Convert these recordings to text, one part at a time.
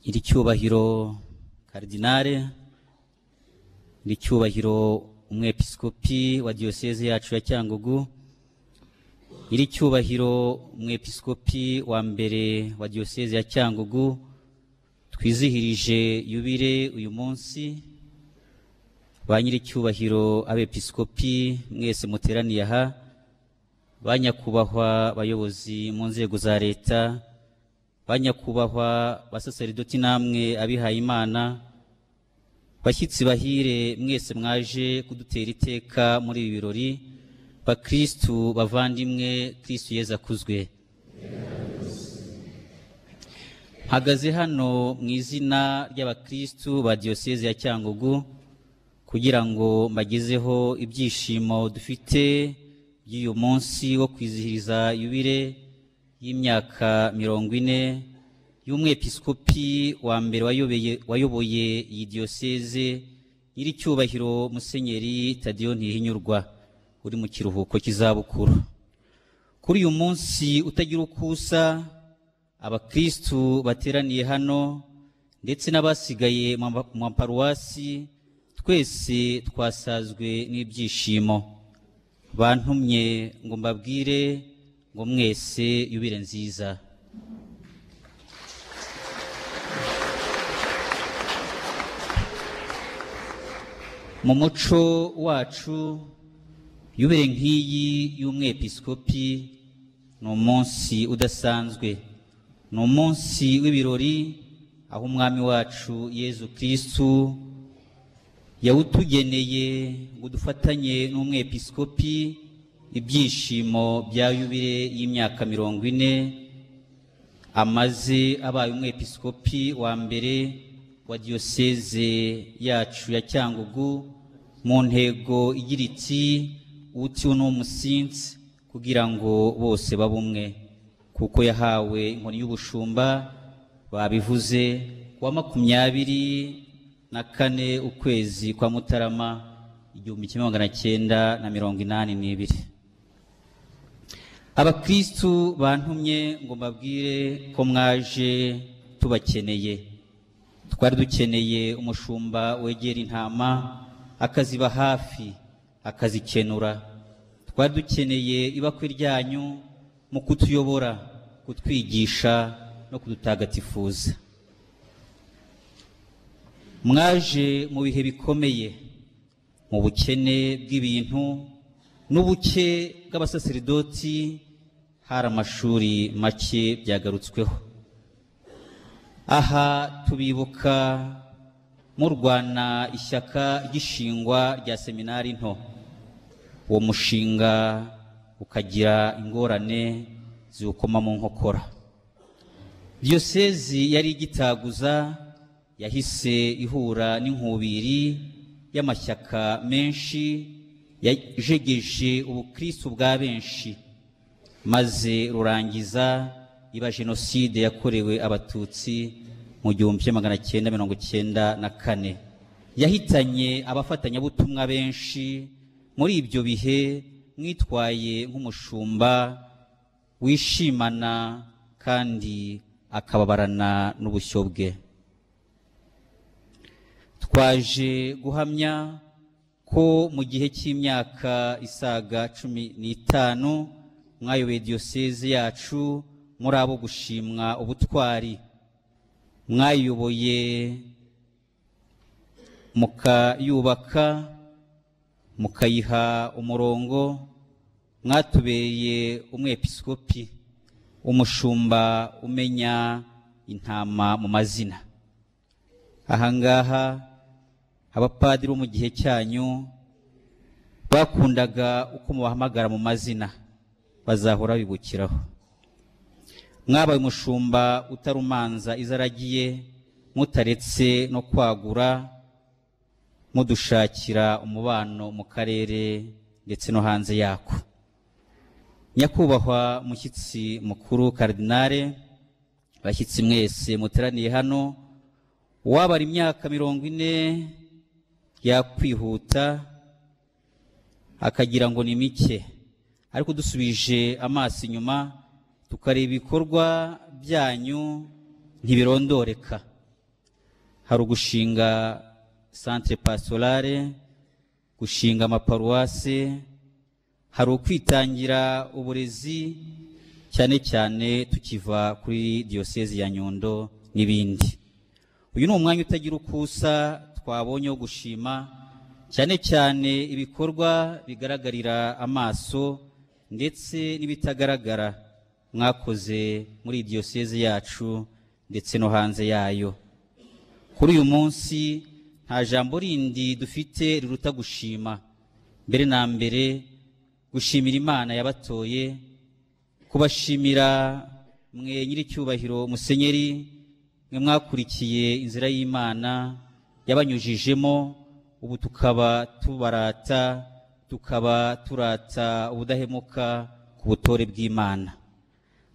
nyiricyubahiro karidinale nyiricyubahiro umwepiskopi wa diyoseze yacu ya cyangugu nyiricyubahiro umwepiskopi wa mbere wa diyoseze ya cyangugu twizihirije yubire uyu munsi ba nyiricyubahiro abepiskopi mwese muteraniye aha ba nyakubahwa bayobozi mu nzego za leta ba nyakubahwa basaseridoti namwe abihaye imana bashyitsi bahire mwese mwaje kudutera iteka muri ibi birori bakristu bavandimwe kristu yezu akuzwe mpagaze hano mu izina ry'abakristu ba diyoseze ya cyangugu kugira ngo mbagezeho ibyishimo dufite by'uyu munsi wo kwizihiriza yubire y'imyaka mirongo ine y'umwepiskopi wa mbere wayobeye- wayoboye iyi diyoseze nyiricyubahiro musenyeri tadiyo ntihinyurwa uri mu kiruhuko cy'izabukuru kuri uyu munsi utagira uko usa abakristu bateraniye hano ndetse n'abasigaye mu ma- mu maparuwasi twese twasazwe n'ibyishimo bantumye ngo mbabwire ngo mwese yubire nziza mu muco wacu yubire nk'iyi y'umwepiskopi ni umunsi udasanzwe ni umunsi w'ibirori aho umwami wacu yezu kirisitu yawutugeneye ngo dufatanye n'umwepiskopi ibyishimo bya yubire y'imyaka mirongo ine amaze abaye umwepiskopi wa mbere wa diyoseze yacu ya cyangugu mu ntego igira iti utiwe ni umusinzi kugira ngo bose babe umwe kuko yahawe inkoni y'ubushumba babivuze ku wa makumyabiri na kane ukwezi kwa mutarama igihumbi kimwe magana cyenda na mirongo inani n'ibiri abakristu bantumye ngo mbabwire ko mwaje tubakeneye twari dukeneye umushumba wegera intama akaziba hafi akazikenura twari dukeneye ibakwe ryanyu mu kutuyobora kutwigisha no kudutagatifuza mwaje mu bihe bikomeye mu bukene bw'ibintu n'ubuke bw'abasaseridoti hari amashuri make byagarutsweho aha tubibuka murwana ishyaka ry'ishingwa rya seminari nto uwo mushinga ukagira ingorane ziwukoma mu nkokora diyosezi yari igitaguza yahise ihura n'inkubiri y'amashyaka menshi yajegeje ubukristo bwa benshi maze rurangiza iba jenoside yakorewe abatutsi mu gihumbi kimwe magana cyenda mirongo cyenda na kane yahitanye abafatanyabutumwa benshi muri ibyo bihe mwitwaye nk'umushumba wishimana kandi akababarana n'ubushyo bwe twaje guhamya ko mu gihe cy'imyaka isaga cumi n'itanu mwayoboye diyoseze yacu muri abo gushimwa ubutwari mwayoboye mukayubaka mukayiha umurongo mwatubereye umwepiskopi umushumba umenya intama mu mazina ahangaha abapadiri bo mu gihe cyanyu bakundaga uko mubahamagara mu mazina bazahora babibukiraho mwabaye umushumba utarumanza izaragiye mutaretse no kwagura mudushakira umubano mu karere ndetse no hanze yako nyakubahwa mushyitsi mukuru karidinale bashyitsi mwese muteraniye hano uwabara imyaka mirongo ine yakwihuta akagira ngo ni mike ariko dusubije amaso inyuma tukareba ibikorwa byanyu ntibirondoreka hari ugushinga centre pastorale gushinga amaparuwase hari ukwitangira uburezi cyane cyane tukiva kuri diyosezi ya nyundo n'ibindi uyu ni umwanya utagira uko usa twabonye wo gushima cyane cyane ibikorwa bigaragarira amaso ndetse n'ibitagaragara mwakoze muri diyosezi yacu ndetse no hanze yayo kuri uyu munsi nta jambo rindi dufite riruta gushima mbere na mbere gushimira imana yabatoye kubashimira mwe nyir'icyubahiro musenyeri mwe mwakurikiye inzira y'imana yabanyujijemo ubu tukaba tubarata tukaba turata ubudahemuka ku butore bw'imana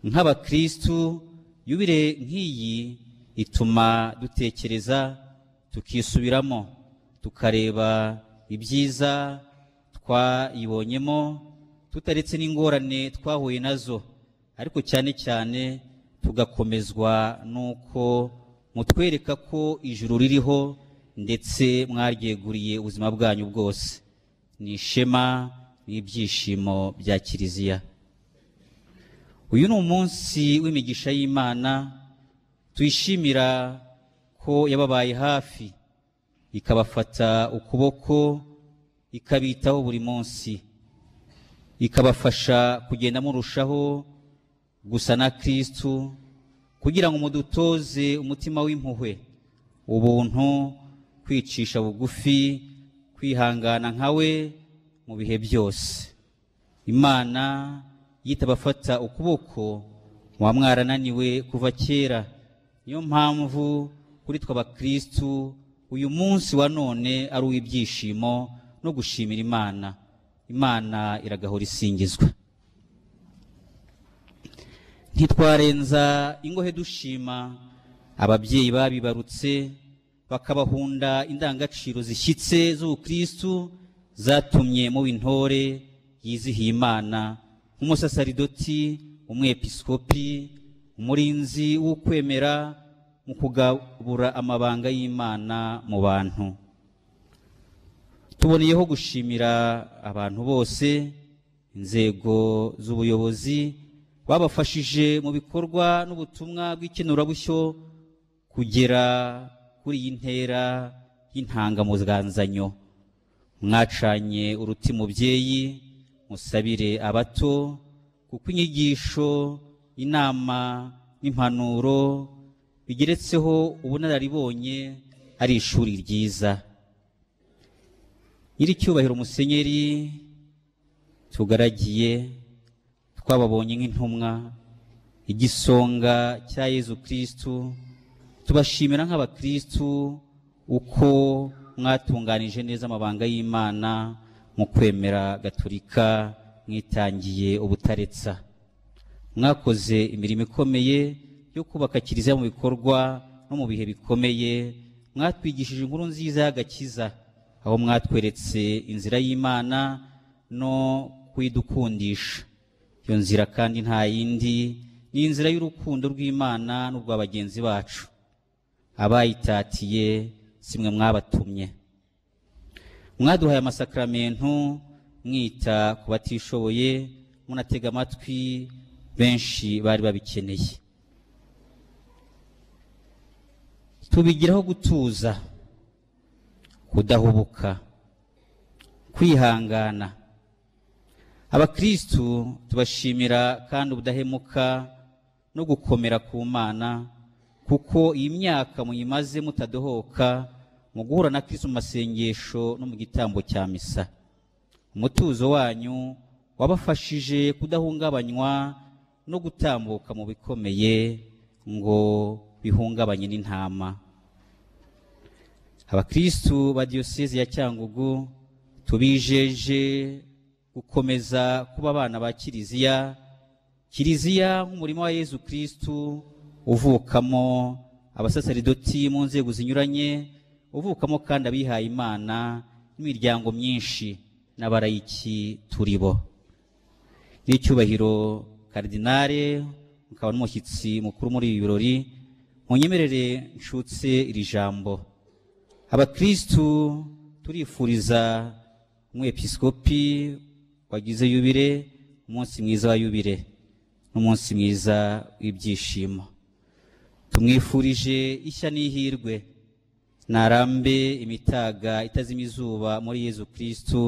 nk'abakristu yubire nk'iyi ituma dutekereza tukisubiramo tukareba ibyiza twayibonyemo tutaretse n'ingorane twahuye nazo ariko cyane cyane tugakomezwa n'uko mutwereka ko ijuru ririho ndetse mwaryeguriye ubuzima bwanyu bwose ni ishema n'ibyishimo bya kiliziya uyu ni umunsi w'imigisha y'imana tuyishimira ko yababaye hafi ikabafata ukuboko ikabitaho buri munsi ikabafasha kugenda murushaho gusa na kristu kugira ngo mudutoze umutima w'impuhwe ubuntu kwicisha bugufi kwihangana nka we mu bihe byose imana yitabafata ukuboko muba mwarananiwe kuva kera niyo mpamvu kuri twe abakristu uyu munsi wa none ari uw'ibyishimo no gushimira imana imana iragahora isingizwa ntitwarenza ingohe dushima ababyeyi babibarutse bakabahunda indangagaciro zishyitse z'ubukristu zatumye muba intore yizihiye imana nk'umusasaridoti umwepiskopi umurinzi w'ukwemera mu kugabura amabanga y'imana mu bantu tuboneyeho gushimira abantu bose inzego z'ubuyobozi babafashije mu bikorwa n'ubutumwa bw'ikenurabushyo kugera kuri iyi ntera y'intangamuzanzanyo mwacanye uruti mubyeyi musabire abato kuko inyigisho inama n'impanuro bigeretseho ubunararibonye ari ishuri ryiza nyir'icyubahiro musenyeri tugaragiye twababonye nk'intumwa igisonga cya yezu kirisitu tubashimira nk'abakirisitu uko mwatunganije neza amabanga y'imana mu kwemera gaturika mwitangiye ubutaretsa mwakoze imirimo ikomeye yo kubaka kiliziya mu bikorwa no mu bihe bikomeye mwatwigishije inkuru nziza y'agakiza aho mwatweretse inzira y'imana no kuyidukundisha iyo nzira kandi nta yindi ni inzira y'urukundo rw'imana n'urwa bagenzi bacu abayitatiye simwe mwabatumye mwaduhaye amasakaramentu mwita ku batishoboye munatega amatwi benshi bari babikeneye tubigiraho gutuza kudahubuka kwihangana abakristu tubashimira kandi ubudahemuka no gukomera ku mana kuko iyi myaka muyimaze mutadohoka mu guhura na Kristo mu masengesho no mu gitambo cya misa umutuzo wanyu wabafashije kudahungabanywa no gutambuka mu bikomeye ngo bihungabanye n'intama abakristu ba diyosezi ya cyangugu tubijeje gukomeza kuba abana ba kiliziya kiliziya nk'umurima wa yezu kristu uvukamo abasasaridoti mu nzego zinyuranye uvukamo kandi abihaye imana n'imiryango myinshi n'abarayiki turi bo n'icyubahiro karidinale mukaba n'umushyitsi mukuru muri ibi birori munyemerere nshutse iri jambo abakristu turifuriza umwepiskopi wagize yubire umunsi mwiza wa yubire n'umunsi mwiza w'ibyishimo tumwifurije ishya n'ihirwe narambe imitaga itazima izuba muri yezu kristu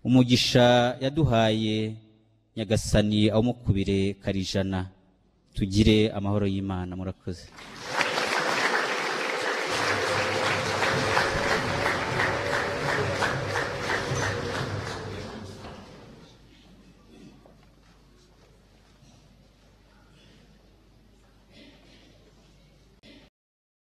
umugisha yaduhaye nyagasani awumukubire karijana tugire amahoro y'imana murakoze